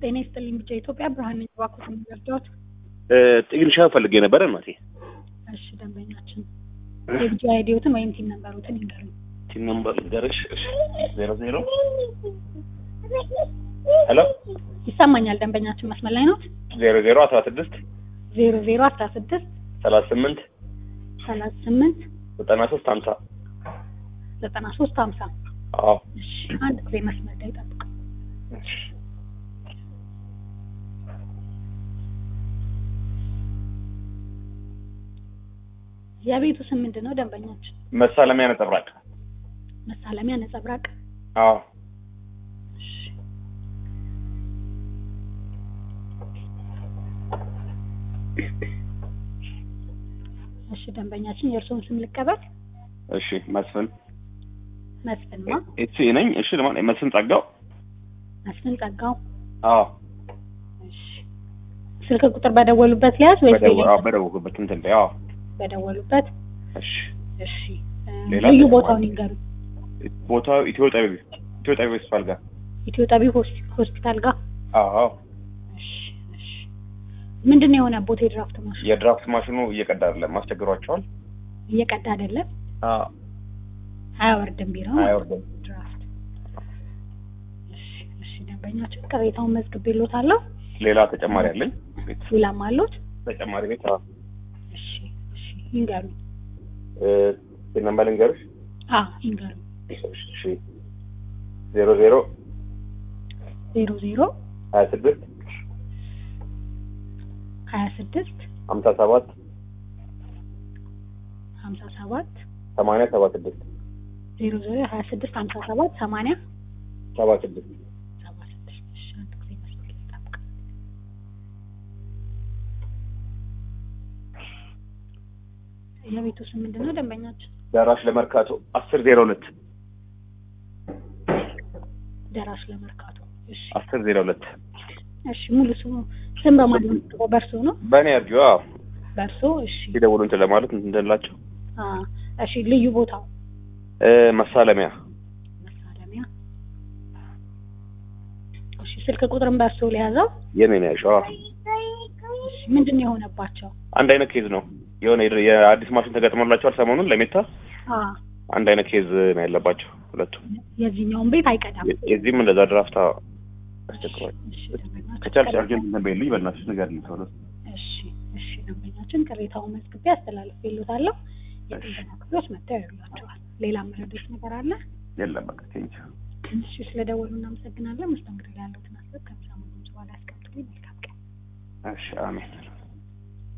ጤና ይስጥልኝ ብቻ ኢትዮጵያ ብርሃን ነኝ። እባክዎት የሚረዳዎት? ጥግንሻ ፈልጌ ነበረ እናቴ። እሺ ደንበኛችን የብቻ አይዲዎትን ወይም ቲም ነምበሮትን ይንገሩኝ። ቲም ነምበር ልንገርሽ። እሺ ዜሮ ዜሮ ሄሎ ይሰማኛል። ደንበኛችን መስመር ላይ ኖት? ዜሮ ዜሮ አስራ ስድስት ዜሮ ዜሮ አስራ ስድስት ሰላሳ ስምንት ሰላሳ ስምንት ዘጠና ሶስት ሀምሳ ዘጠና ሶስት ሀምሳ አዎ እሺ አንድ ጊዜ መስመር ላይ ጠብቅ። የቤቱ ስም ምንድን ነው? ደንበኛችን መሳለሚያ ነጸብራቅ መሳለሚያ ነጸብራቅ። አዎ እሺ እሺ ደንበኛችን የእርስዎን ስም ልቀበል። እሺ መስፍን መስፍንማ ኤሲ ነኝ። እሺ ለማን መስፍን ጸጋው መስፍን ጸጋው። አዎ እሺ ስልክ ቁጥር በደወሉበት ሊያዝ ወይስ በደወ- ሌላ? አዎ በደወልኩበት እንትን ላይ አዎ በደወሉበት እሺ እሺ እ ሌላ ልዩ ተጨማሪ? ቦታውን ይንገሩ። ቦታው ኢትዮ ጠቢብ ኢትዮ ጠቢብ ሆስፒታል ጋር ኢትዮ ጠቢብ ሆስ- ሆስፒታል ጋር። አዎ እሺ እሺ ምንድን ነው የሆነ ቦታ የድራፍት ማሽን የድራፍት ማሽኑ እየቀዳ አይደለም አስቸግሯቸዋል እየቀዳ አይደለም፣ አዎ አያወርድም ቢለው አይወርድም ድራፍት። እሺ እሺ ደንበኛችን ቅሬታውን መዝግቤልዎታለሁ። ሌላ ተጨማሪ አለኝ ቤት ሌላም አሉት? ተጨማሪ ቤት አዎ እሺ እሺ ይንገሩኝ። እ ነምበር ልንገርሽ አዎ ይንገሩኝ። እሺ ዜሮ ዜሮ ዜሮ ዜሮ ሀያ ስድስት ሀያ ስድስት ሀምሳ ሰባት ሀምሳ ሰባት ሰማንያ ሰባ ስድስት ዜሮ ዜሮ ሀያ ስድስት ሀምሳ ሰባት ሰማንያ ሰባ ስድስት ሰባ ስድስት እሺ አንድ ጊዜ መስመር ላይ ጠብቅ። የቤቱ ስም ምንድን ነው ደንበኛችን? ደራሽ ለመርካቶ አስር ዜሮ ሁለት ደራሽ ለመርካቶ። እሺ አስር ዜሮ ሁለት እሺ ሙሉ ስሙ ስም በማን ነው የምትጠራው? በእርሶ ነው? በእኔ አርጊ አዎ በእርሶ እሺ ሲደውሉ እንትን ለማለት እንትንላቸው አ እሺ ልዩ ቦታው እ መሳለሚያ መሳለሚያ። እሺ ስልክ ቁጥርን በእርሶ ሊያዘው። የኔ ነው ያልሽው አዎ እሺ ምንድን ነው የሆነባቸው? አንድ አይነት ኬዝ ነው የሆነ የድር- የአዲስ ማሽን ተገጥሞላቸዋል ሰሞኑን ለሜታ አ አንድ አይነት ኬዝ ነው ያለባቸው ሁለቱም የዚህኛውን ቤት አይቀዳም። የ- የዚህም እንደዛ ድራፍታ አስቸግሯል እሺ ደንበኛችን ከቻልሽ አርጀንት እንትን በይልኝ በእናትሽ ንገሪልኝ ቶሎ እሺ እሺ ደንበኛችን ቅሬታውን መዝግቤ አስተላልፌልዎታለሁ። የጥገና ክፍሎች መጥተው ያዩላቸዋል። ሌላ መረዶች ነገር አለ? የለም በቃ ቴንኪው እሺ ስለደወሉ እናመሰግናለን። መስተንግዶ ላይ ያለውትን አስብ ከምሳ በኋላ ያስቀምጡልኝ። መልካም ቀን። እሺ አሜን